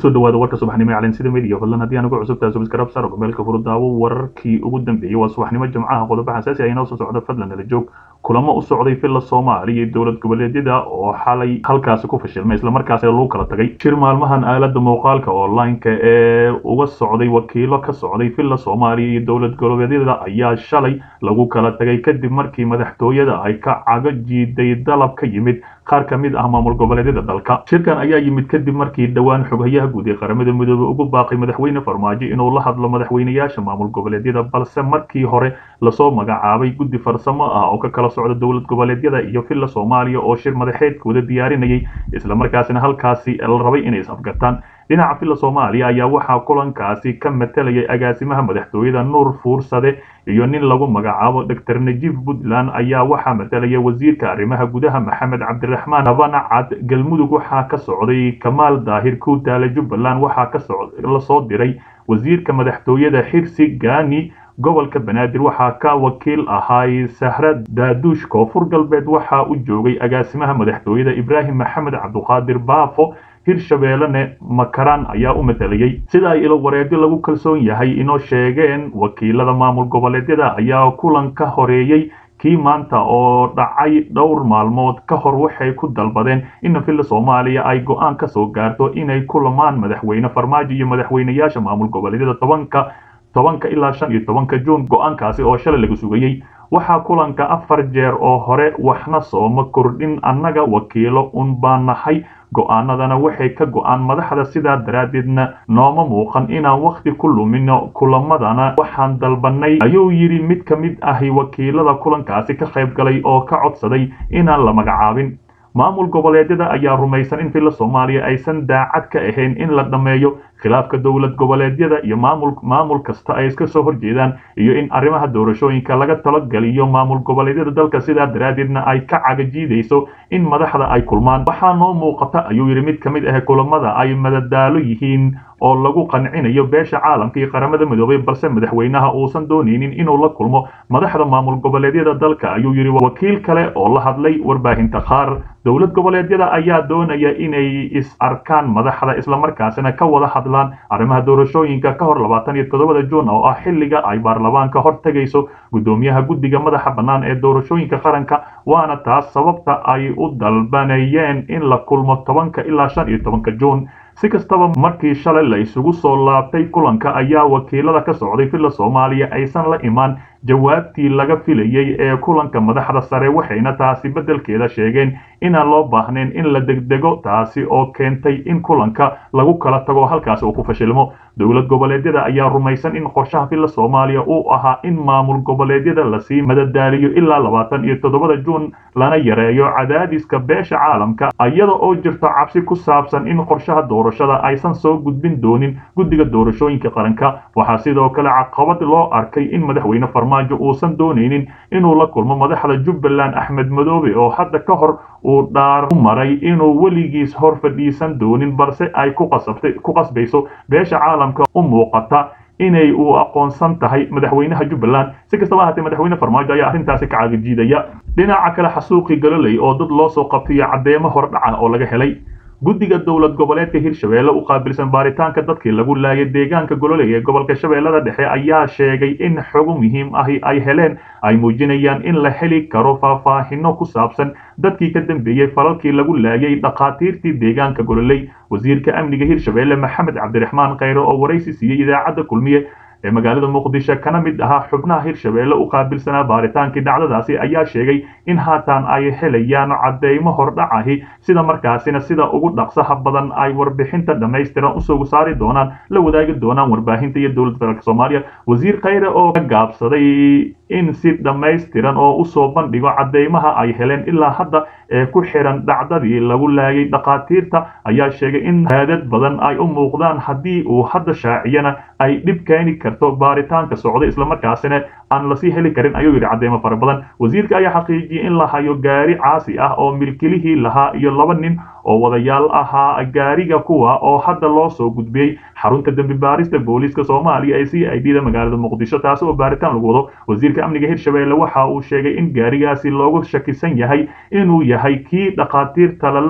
kusoo dhawaada warka subaxnimo ee calansida media fadlan haddii aan ugu cusubtahay subscribe sar gobeelka furudaawo wararkii ugu dambeeyey waa subaxnimo jimcaha qodobo xasaasi ah inoo soo socda fadlan nala joog kulamo u socday villa soomaaliya iyo dowlad goboleedyada oo xalay halkaasi ku fashilmay islamarkaasina lagu kala tagay shir maalmahan aalada muuqaalka online-ka ee uga socday wakiilo ka socday villa soomaaliya iyo dowlad goboleedyada ayaa shalay lagu kala tagay kadib markii madaxtooyada ay ka cago jiiday dalab ka yimid qaar ka mid ah maamul goboleedyada dalka shirkan ayaa yimid kadib markii dhowaan xoghayaha guud ee qaramada midoobey ugu baaqay madaxweyne farmaajo inuu la hadlo madaxweynayaasha maamul goboleedyada balse markii hore lasoo magacaabay guddi farsamo ah oo ka kala socda dowlad goboleedyada iyo villa soomaaliya oo shir madaxeedkooda diyaarinayay islamarkaasina halkaasi la rabay inay is-afgataan dhinaca villa soomaaliya ayaa waxaa kulankaasi ka matalayay agaasimaha madaxtooyada nuur fuursade iyo nin lagu magacaabo doctor najiib puntland ayaa waxaa matalaya wasiirka arrimaha gudaha maxamed cabdiraxmaan habanacad galmudug waxaa ka socday kamaal daahir kuutaale jubbaland waxaa kalasoo diray wasiirka madaxtooyada xirsi gaani gobolka banaadir waxaa ka wakiil ahaay sahra daaduush koonfur galbeed waxaa u joogay agaasimaha madaxtooyada ibraahim maxamed cabduqaadir baafo hirshabeellene makaraan ayaa u matalayay sida ay ilo wareegyo lagu kalsoon yahay inoo sheegeen wakiilada maamul goboleedyada ayaa kulan ka horeeyey kii maanta oo dhacay dhowr maalmood ka hor waxay ku dalbadeen in villa soomaaliya ay go-aan ka soo gaarto inay kulamaan madaxweyne farmaajo iyo madaxweynayaasha maamul goboleedyada tobanka tobanka ilaa shan iyo tobanka juun go-aankaasi oo shalay laga sugayey waxaa kulanka afar jeer oo hore waxna sooma kordhin annaga wakiilo un baan nahay go-aanadana waxay ka go-aan madaxda sidaa daraaddeedna nooma muuqan inaan wakhti ku lumino kulamadana waxaan dalbanay ayuu yidhi mid ka mid ahi wakiilada kulankaasi ka qayb galay oo ka codsaday inaan la magacaabin maamul goboleedyada ayaa rumaysan in villa soomaaliya aysan daacad ka ahayn in la dhammeeyo khilaafka dowlad goboleedyada iyo maamul maamul kasta ay iska soo horjeedaan iyo in arrimaha doorashooyinka laga talogeliyo maamul goboleedyada dalka sidaa daraaddeedna ay ka cagajiidayso in madaxda ay kulmaan waxaa noo muuqata ayuu yidhi mid ka mid ah kulamada ay madadaalo yihiin oo lagu qancinayo beesha caalamka iyo qaramada midoobay balse madaxweynaha uusan doonaynin inuu la kulmo madaxda maamul goboleedyada dalka ayuu yidhi wakiil kale oo la hadlay warbaahinta qaar dowlad goboleedyada ayaa doonaya inay is arkaan madaxda islamarkaasina ka wada hadlaan arrimaha doorashooyinka ka hor labaatan iyo toddobada juun oo ah xilliga ay baarlamaanka hor tegayso guddoomiyaha guddiga madaxa bannaan ee doorashooyinka qaranka waana taas sababta ay u dalbanayeen in la kulmo tobanka ilaa shan iyo tobanka juun si kastaba markii shalay la isugu soo laabtay kulanka ayaa wakiilada ka socday villa soomaaliya aysan la imaan jawaabtii laga filayey ee kulanka madaxda sare waxayna taasi beddelkeeda sheegeen inaan loo baahnayn in la degdego taasi oo keentay in kulanka lagu kala tago halkaasi uu ku fashilmo dowlad goboleedyada ayaa rumaysan in qorshaha villa soomaaliya uu ahaa in maamul goboleedyada lasii madadaaliyo ilaa labaatan iyo toddobada juun lana yareeyo cadaadiska beesha caalamka iyada oo jirto cabsi ku saabsan in qorshaha doorashada aysan soo gudbin doonin guddiga doorashooyinka qaranka waxaa sidoo kale caqabad loo arkay in madaxweyne farmaajo uusan doonaynin inuu la kulmo madaxda jubbaland axmed madoobe oo hadda ka hor uu dhaar u maray inuu weligiis hor fadhiisan doonin balse ay ku qasabtay ku qasbayso beesha caalamka u muuqata inay uu aqoonsan tahay madaxweynaha jubbaland si kastaba ahaatee madaxweyne farmaajo ayaa arrintaasi ka cagajiidaya dhinaca kale xasuuqii galoley oo dad loo soo qabtiyo caddeemo hordhaca oo laga helay guddiga dowlad goboleedka hirshabeelle u qaabilsan baaritaanka dadkii lagu laayay deegaanka gololey ee gobolka shabeellada dhexe ayaa sheegay in xogo muhiim ahi ay heleen ay muujinayaan in la heli karo faahfaahino ku saabsan dadkii ka dambeeyey falalkii lagu laayay dhakhaatiirtii deegaanka gololey wasiirka amniga hirshabeelle maxamed cabdiraxmaan khayre oo waraysi siiyey idaacadda kulmiye ee magaalada muqdisho kana mid ahaa xubnaha hirshabeelle u qaabilsanaa baaritaankii dhacdadaasi ayaa sheegay in haatan ay helayaan cadeymo hordhacahi sida markaasina sida ugu dhaqsaha badan ay warbixinta dhammaystiran usoo saari doonaan la wadaagi doonaan warbaahinta iyo dowlad federaalk soomaaliya wasiir khayre oo ka gaabsaday in si dhammaystiran oo usoo bandhigo cadeymaha ay heleen ilaa hadda ee ku xiran dhacdadii lagu laayay dhakhaatiirta ayaa sheegay in raadad badan ay u muuqdaan haddii uu hadda shaaciyana ay dhib keeni karto baaritaanka socda islamarkaasina aan lasii heli karin ayuu yidhi cadeymo fara badan wasiirka ayaa xaqiijiyey in la hayo gaari caasi ah oo milkilihii lahaa iyo laba nin oo wadayaal ahaa gaariga kuwa oo hadda loo soo gudbiyey xarunta dembi baarista booliiska soomaaliya ee c i d da magaalada muqdisho taasi oo baaritaan lagu wado wasiirka amniga hirshabeelle waxa uu sheegay in gaarigaasi loogu shakisan yahay inuu yahay kii dhakhaatiirta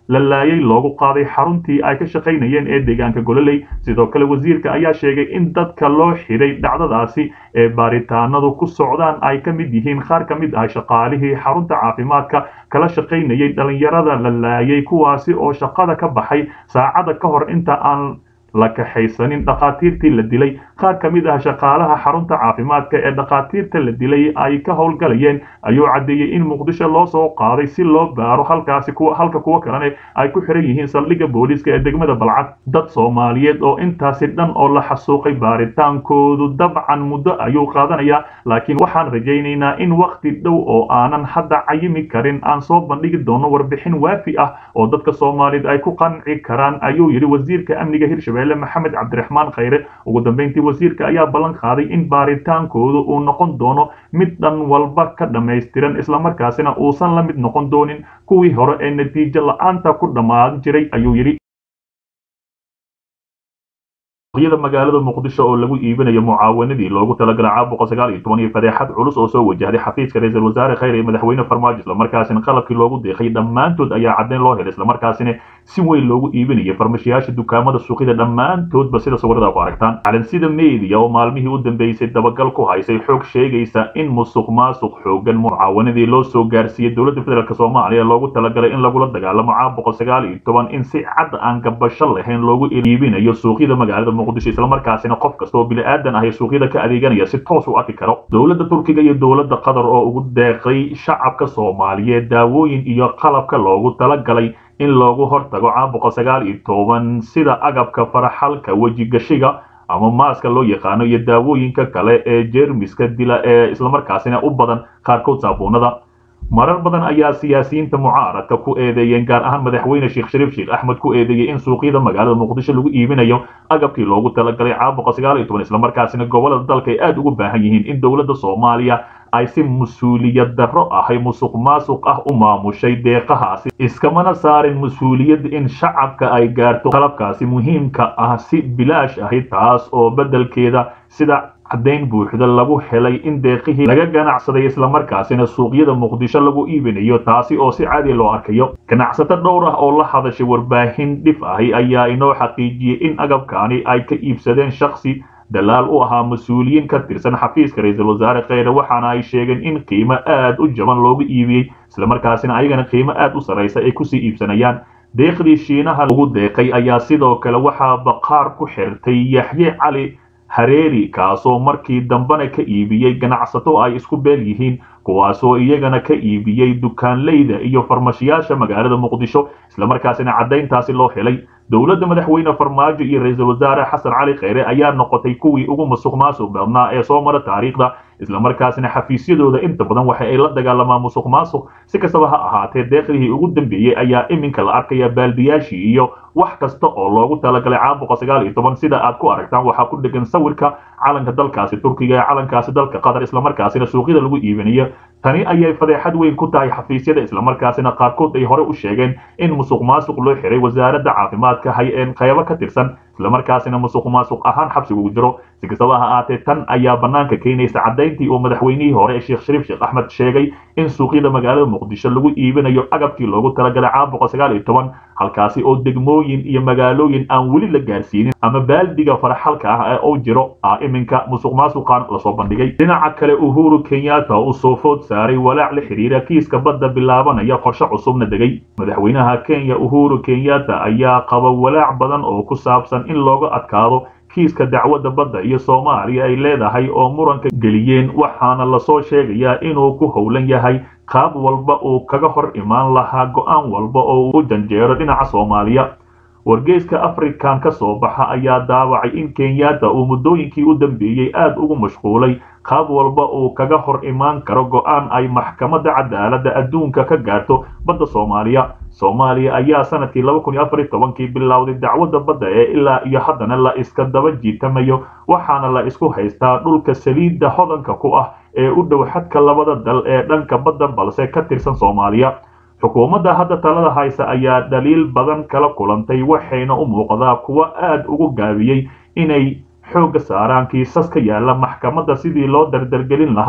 la laayay loogu qaaday xaruntii ay ka shaqaynayeen ee deegaanka gololey sidoo kale wasiirka ayaa sheegay in dadka loo xidhay dhacdadaasi ee baaritaanadu ku socdaan ay ka mid yihiin qaar ka mid ah shaqaalihii xarunta caafimaadka kala shaqaynayay dhallinyarada la laayay kuwaasi oo shaqada ka baxay saacada ka hor inta aan la kaxaysanin dhakhaatiirtii la dilay qaar ka mid ah shaqaalaha xarunta caafimaadka ee dhakhaatiirta la dilay ay ka howlgalayeen ayuu caddeeyey in muqdisho loo soo qaaday si loo baaro halkaasi halka kuwo kalene ay ku xiran yihiin saldhigga booliiska ee degmada balcad dad soomaaliyeed oo intaasi dhan oo la xasuuqay baaritaankoodu dabcan muddo ayuu qaadanayaa laakiin waxaan rajaynaynaa in wakhti dhow oo aanan hadda cayimi karin aan soo bandhigi doono warbixin waafi ah oo dadka soomaaliyeed ay ku qanci karaan ayuu yidhi wasiirka amniga hirshabelle maxamed cabdiraxmaan khayre ugu dambeyntii wasiirka ayaa ballan qaaday in baaritaankoodu uu noqon doono mid dhan walba ka dhammaystiran islamarkaasina uusan la mid noqon doonin kuwii hore ee natiijo la-aanta ku dhammaan jiray ayuu yidhi yada magaalada muqdisho oo lagu iibinayo mucaawanadii loogu talagalay caabuqa sagaal iyo toban iyo fadeexad culus oo soo wajahday xafiiska ra-iisul wasaare khayr iyo madaxweyne farmaajo islamarkaasina qalabkii loogu deeqay dhammaantood ayaa caddayn loo helay islamarkaasina si weyn loogu iibinayay farmashiyaasha dukaamada suuqyada dhammaantoodba sida sawirada ku aragtaan calansida media oo maalmihii u dambeysay dabagal ku haysay xoog sheegaysa in musuq maasuq xoogan mucaawanadii loo soo gaarsiiyey dowladda federaalk soomaaliya loogu talagalay in lagula dagaalamo caabuqa sagaal iyo toban in si cad aan gabasho lahayn loogu iibinayo suuqyada magaalada muqdisho islamarkaasina qof kasta oo bili-aadan ah ee suuqyada ka adeeganaya si toos u arki karo dowladda turkiga iyo dowladda qatar oo ugu deeqay shacabka soomaaliyeed daawooyin iyo qalabka loogu talagalay in loogu hortago caabuqa sagaal iyo toban sida agabka faraxalka wejigashiga ama maaska loo yaqaano iyo daawooyinka kale ee jeermiska dila ee islamarkaasina u badan qaarkood saabuunada marar badan ayaa siyaasiyiinta mucaaradka ku eedeeyeen gaar ahaan madaxweyne sheekh shariif sheekh axmed ku eedeeyey in suuqyada magaalada muqdisho lagu iibinayo agabkii loogu talagalay caabuqa sagaal iyo toban islamarkaasina gobolada dalka ay aada ugu baahan yihiin in dowladda soomaaliya ay si mas-uuliyad darro ahay musuq maasuq ah u maamushay deeqahaasi iskamana saarin mas-uuliyad in shacabka ay gaarto qalabkaasi muhiimka ah si bilaash ahi taas oo beddelkeeda sida caddayn buuxda lagu helay in deeqihii laga ganacsaday islamarkaasina suuqyada muqdisho lagu iibinayo taasi oo si caadi loo arkayo ganacsato dhowr ah oo la hadashay warbaahin dhif ahi ayaa inoo xaqiijiyey in agabkaani ay ka iibsadeen shaksi dalaal u ahaa mas-uuliyiin ka tirsan xafiiska ra-iisul wasaare kheyre waxaana ay sheegeen in qiimo aad u jaban loogu iibiyey islamarkaasina ayagana qiimo aad u sarraysa ay kusii iibsanayaan deeqdii shiinaha lagu deeqay ayaa sidoo kale waxaa baqaar ku xirtay yaxye cali hareeri kaasoo markii dambena ka iibiyey ganacsato ay isku beel yihiin kuwaasoo iyagana ka iibiyey dukaanleyda iyo farmashiyaasha magaalada muqdisho islamarkaasina caddayntaasi loo helay dowladda madaxweyne farmaajo iyo ra-iisul wasaare xasan cali kheyre ayaa noqotay kuwii ugu musuq maasuq badnaa ee soo mara taariikhda islamarkaasina xafiisyadooda inta badan waxa ay la dagaalamaan musuq maasuq si kastaba ha ahaatee deeqdihii ugu dambeeyey ayaa iminka la arkaya baaldiyaashii iyo wax kasta oo loogu talagalay caabuqa sagaal iyo toban sida aad ku aragtaan waxaa ku dhegan sawirka calanka dalkaasi turkiga ee calankaasi dalka qatar islamarkaasina suuqyada lagu iibinayo tani ayay fadeexad weyn ku tahay xafiisyada islamarkaasina qaarkood ay hore u sheegeen in musuq maasuq loo xiray wasaaradda caafimaadka hay-een qaybo ka tirsan islamarkaasina musuq maasuq ahaan xabsiga ugu jiro si kastaba ha ahaatee tan ayaa bannaanka keenaysa caddayntii uu madaxweynihii hore ee sheekh shariif sheekh axmed sheegay in suuqyada magaalada muqdisho lagu iibinayo agabkii loogu talagalay caabuqa sagaal iyo toban halkaasi oo degmooyin iyo magaalooyin aan weli la gaarsiinin ama baaldiga faraxalka ah ee uu jiro ah iminka musuq maasuqan lasoo bandhigay dhinaca kale uhuru kenyatta uu soo food saaray walaac la xiriira kiiska badda bilaabanaya qorshe cusubna degay madaxweynaha kenya uhuru kenyatta ayaa qaba walaac badan oo ku saabsan in looga adkaado kiiska dacwadda badda iyo soomaaliya ay leedahay oo muranka geliyeen waxaana lasoo sheegayaa inuu ku howlan yahay qaab walba uu kaga hor imaan lahaa go-aan walba oo u janjeero dhinaca soomaaliya wargeyska african ka soo baxa ayaa daawacay in kenyatta uu muddooyinkii u dambeeyey aad ugu mashquulay qaab walba uu kaga hor imaan karo go-aan ay maxkamadda cadaaladda adduunka ka gaarto badda soomaaliya soomaaliya ayaa sanadkii laba kun iyo afar iyo tobankii bilowday dacwadda badda ee ilaa iyo haddana la iska daba jiitamayo waxaana la isku haystaa dhulka saliidda hodanka ku ah ee u dhow xadka labada dal ee dhanka badda balse ka tirsan soomaaliya xukuumadda hadda talada haysa ayaa dhaliil badan kala kulantay waxayna u muuqdaa kuwo aad ugu gaabiyey inay xoogga saaraan kiisas ka yaala maxkamadda sidii loo dardargelin lahaa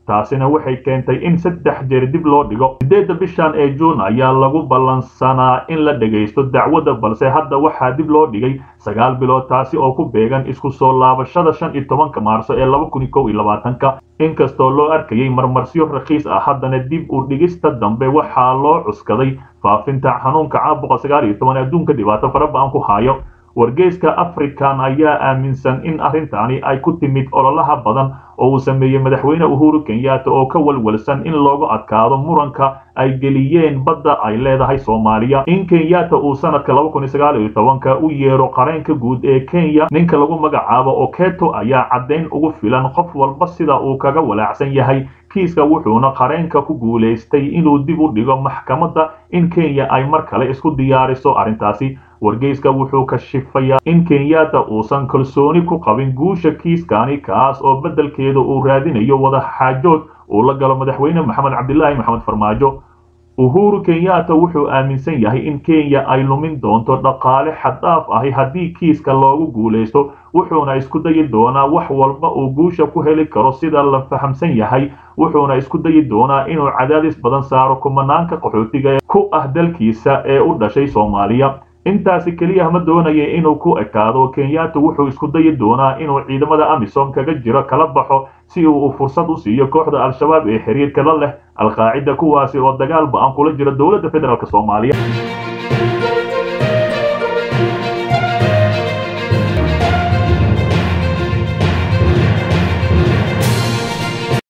taasina waxay keentay in saddex jeer dib loo dhigo sideedda bishan ee juun ayaa lagu ballansanaa in la dhagaysto dacwadda balse hadda waxaa dib loo dhigay sagaal bilood taasi oo ku beegan isku soo laabashada shan iyo tobanka maarso ee laba kun iyo kow iyo labaatanka inkastoo loo arkayay marmarsiyo rakiis ah haddana dib u dhigista dambe waxaa loo cuskaday faafinta xanuunka caabuqa sagaal iyo toban adduunka dhibaato fara ba-an ku hayo wargeyska african ayaa aaminsan in arrintaani ay ku timid ololaha badan oo uu sameeyey madaxweyne uhuru kenyatta oo ka walwalsan in loogu adkaado muranka ay geliyeen badda ay leedahay soomaaliya in kenyatta uu sanadka laba kun iyo sagaal iyo tobanka u yeero qareenka guud ee kenya ninka lagu magacaabo oketo ayaa caddayn ugu filan qof walba sida uu kaga walaacsan yahay kiiska wuxuuna qareenka ku guulaystay inuu dib u dhigo maxkamadda in kenya ay mar kale isku diyaariso arrintaasi wargeyska wuxuu kashifayaa in kenyatta uusan kalsooni ku qabin guusha kiiskani kaas oo beddelkeeda uu raadinayo wada xaajood uu la galo madaxweyne maxamed cabdilaahi maxamed farmaajo uhuru kenyatta wuxuu aaminsan yahay in kenya ay lumin doonto dhaqaale xaddhaaf ahi haddii kiiska loogu guulaysto wuxuuna isku dayi doonaa wax walba uu guusha ku heli karo sida la fahamsan yahay wuxuuna isku dayi doonaa inuu cadaadis badan saaro kumanaanka qaxootiga ku ah dalkiisa ee u dhashay soomaaliya intaasi keliya ma doonaya inuu ku ekaado kenyatta wuxuu isku dayi doonaa inuu ciidamada amisom kaga jiro kala baxo si uu fursad u siiyo kooxda al-shabaab ee xiriirka la leh al-qaacida kuwaasi oo dagaal ba-an kula jira dowladda federaalk soomaaliya